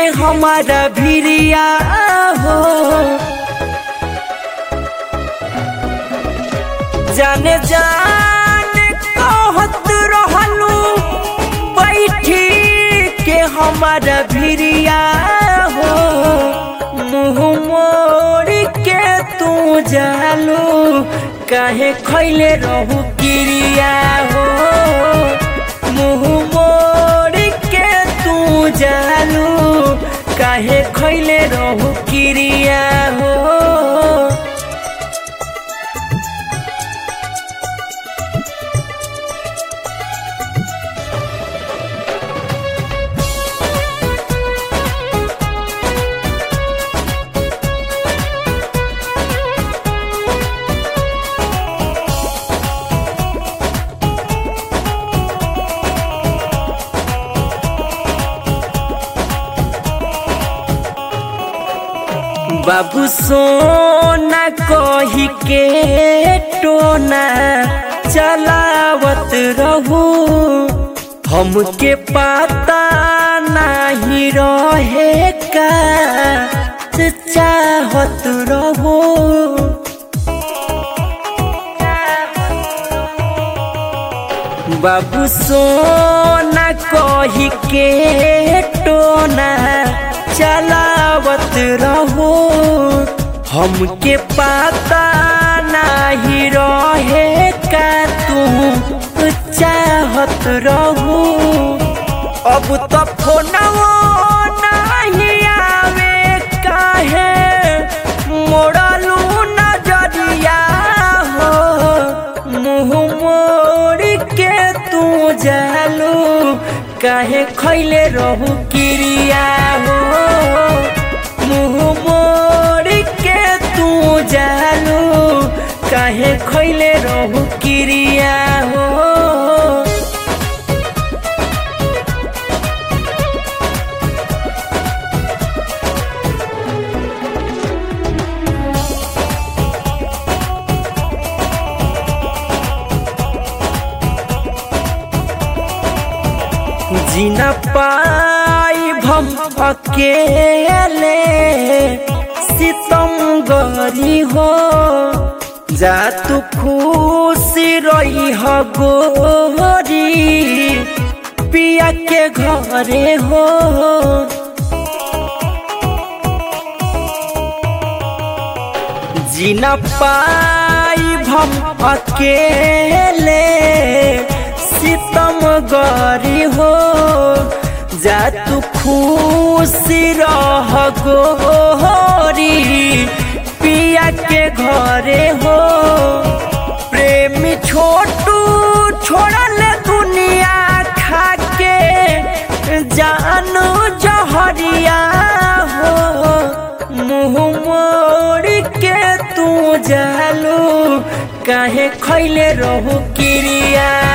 के हमारा भिरिया हो जाने जान कहत रहलू बैठी के हमारा भिरिया हो मुँह मोड़ के तू जालू काहे खैले रहू किरिया हो मुँह मोड़ के तू जालू काहे खैले रहू किरिया हो बाबू सोना कही के टोना चलावत रहू हमके पता नहीं रहे का चाहत रहू बाबू सोना कही के टोना चलावत रहो हमके पता नहीं रहे का तू चाहत रहू अब तो फोनवो नहीं आवे काहे मोड़लू नजरिया हो मुँह मोड़ के तू जालू काहे खैले रहू किरिया हो मुँह मोड़ के तू जालू काहे खैले रहू किरिया हो जीना पाई भम अकेले सितम गरी हो जा तू खुशी रही हो गोरी पिया के घरे हो जीना पाई भम अकेले सितम गरी हो जा तू खुशी रह गोरी पिया के घरे हो प्रेमी छोटू छोड़ल दुनिया खा के जानू जहरिया हो मुँह मोड़ के तू जालू काहे खैले रहू किरिया